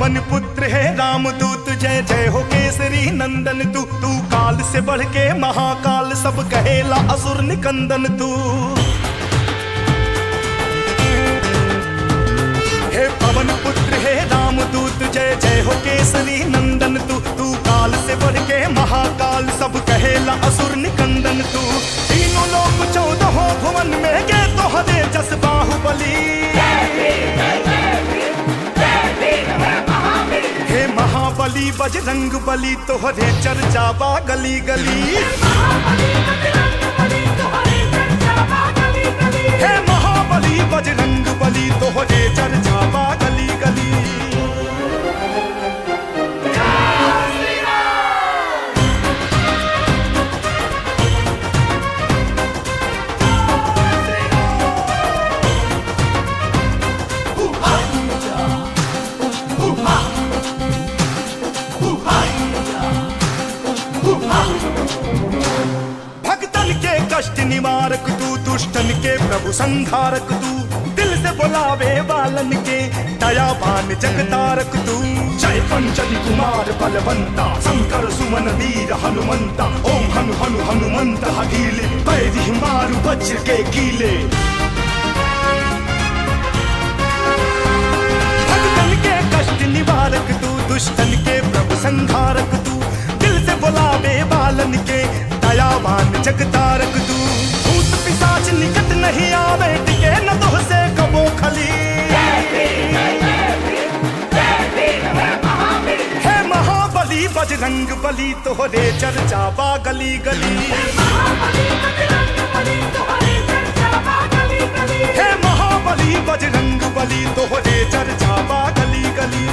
पवन पुत्र है रामदूत जय जय हो केसरी नंदन तू तू काल से बढ़ के महाकाल सब कहेला असुर निकंदन तू हे पवन पुत्र है रामदूत जय जय हो केसरी नंदन तू तू काल से बढ़ के महाकाल सब कहेला असुर निकंदन तू तीनों लोक चौदहों भुवन में गे तो हदे जस बाहुबली हे महाबली बजरंग बली तोहरे चर्चा बा गली गली हे महाबली बजरंग बली तोहरे चर्चा बा गली गली भक्तन के कष्ट निवारक तू दुष्टन के प्रभु संहारक तू दिल से बुलावे बालन के दयावान जगतारक तू जय पंचन कुमार बलवंता शंकर सुमन वीर हनुमंता ओम हनु हनु हनुमंत हकीले पैरी मारु वज्र के कीले भक्तन के कष्ट निवारक तू दुष्टन के प्रभु संहारक तू दिल से बुलावे बालन के दयावान जगतारक तू भूत पिशाच निकट नहीं आवे टिके न तो से कबो खली हे महाबली बजरंग बली तोहरे चर्चा बा गली गली हे महाबली बजरंग बली तोहरे चर्चा बा गली गली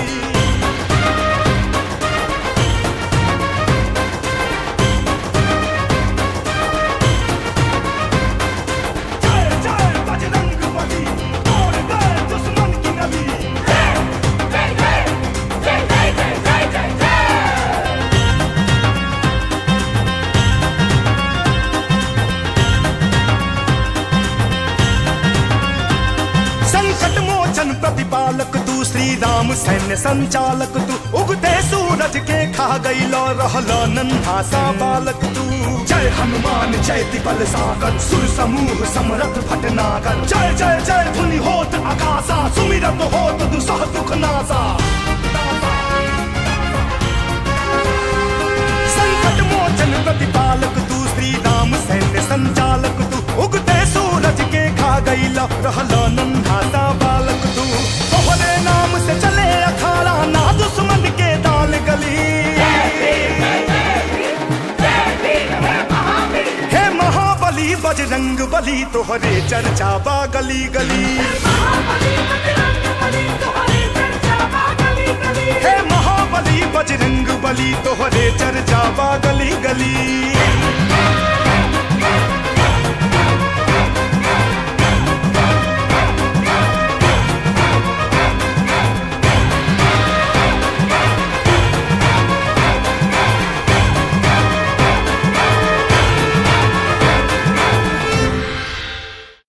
जय जय बजरंग बली तोड़ गए दुश्मन की नली संकट मोचन प्रतिपालक तू श्री राम सैन्य संचालक तू उगते सूरज के खा गई लो रहला नन्हा सा बालक तू जय हनुमान जय दिबल सागर सुर समूह समरथ भटनागर जय जय जय धुनि होत आकाशा सुमिरत होत दुसह दुख नासा संकट मोचन प्रतिपालक तू श्री राम सैन्य संचालक तू उगते सूरज के खा गई ला रहला नन्हा सा बालक तू तोहरे नाम से चले अखाड़ा ना दुश्मन के दाल गली हे महाबली बजरंग बली तोहरे चर्चा बा गली गली हे महाबली बजरंग बली तोहरे चर्चा बा गली गली